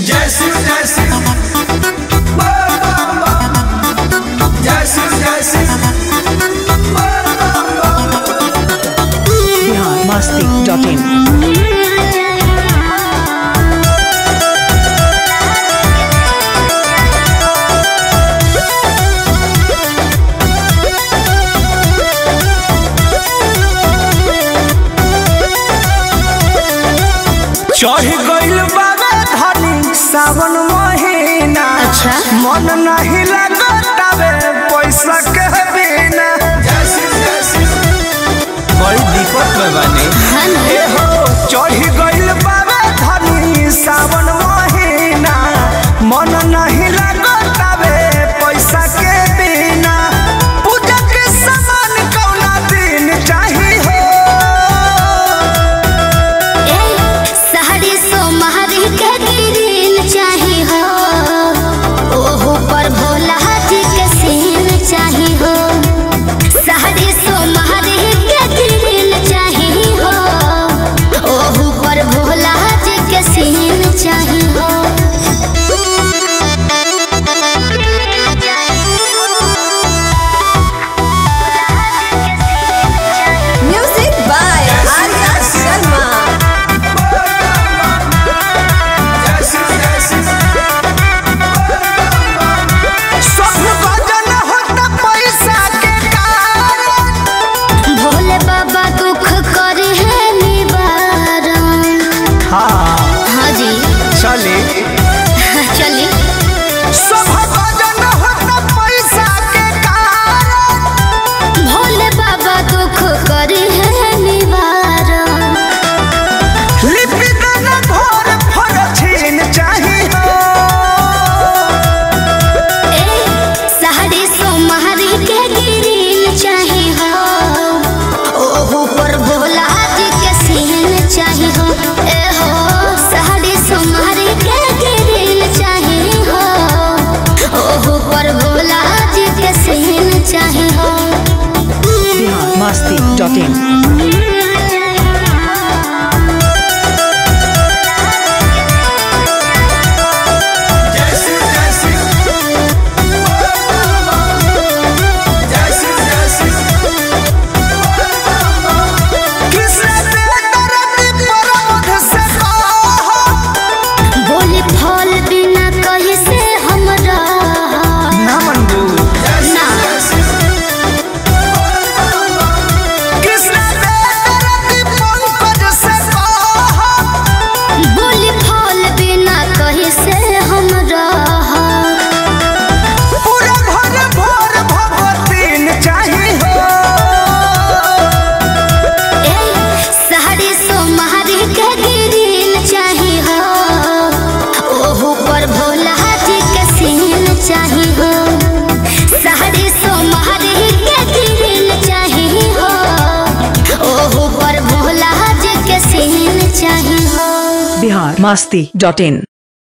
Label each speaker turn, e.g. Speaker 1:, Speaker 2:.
Speaker 1: जय शिव जय शिव बोल बम बम। जय शिव जय शिव बोल बम बम।
Speaker 2: बिहार मस्ती डॉट इन
Speaker 1: चढ़ गइल बाबे धनी सावन महीना
Speaker 3: अच्छा।
Speaker 1: मन नहीं लगतावे पैसा के बिना बड़ी दिक्कत में बने
Speaker 3: है ना?
Speaker 1: ए हो चढ़ गइल बाबे धनी सावन महीना मन नहीं लगतावे पैसा के बिना पूजा के सामान कौना दिन चाही हो
Speaker 3: ए, सहरी सोमहरी के गिरिल चाही हो ओहो पर भोला जी के सीन चाही हो सहरी सोमहरी के गिरिल चाही हो ओहो पर भोला जी के सीन चाही हो
Speaker 4: Music by Arya Sharma.
Speaker 1: सब भजन होता पैसा के कारण
Speaker 3: भोले बाबा दुख करे है निवारण
Speaker 1: हाँ
Speaker 3: हाँ जी
Speaker 1: चले
Speaker 3: चलिए
Speaker 1: सब भजन होता पैसा के कारण
Speaker 3: भोले बाबा दुख करे है निवारण
Speaker 1: लिपि देना घोर फर छीन चाही हो
Speaker 3: ए सहरी सोमहरी के गिरिल चाही हो ओहो पर भोला जी के सीन चाही हो ए हो सहरी सोमहरी के गिरिल चाही हो ओहो पर भोला जी के सीन चाही हो
Speaker 2: बिहार मस्ती डॉट इन
Speaker 1: जय शिव जय शिव जय शिव जय शिव कृष्ण दे दरद प्रमोद से कहो
Speaker 3: बोली फल बिना कहीं से हमरा
Speaker 1: ना मंगू
Speaker 3: ना
Speaker 1: कृष्ण दे दरद पंकज से कहो
Speaker 3: बोली फल बिना कहीं से हमरा
Speaker 1: पूरा घर भोर भगवतीन चाही हो
Speaker 3: ए सहरी सोमहरी के गिरिल चाही हो ओहो पर भोला जी के सीन चाही हो सहरी सोमहरी के गिरिल चाही हो ओहो पर भोला जी के सीन चाही हो
Speaker 2: बिहार मस्ती डॉट इन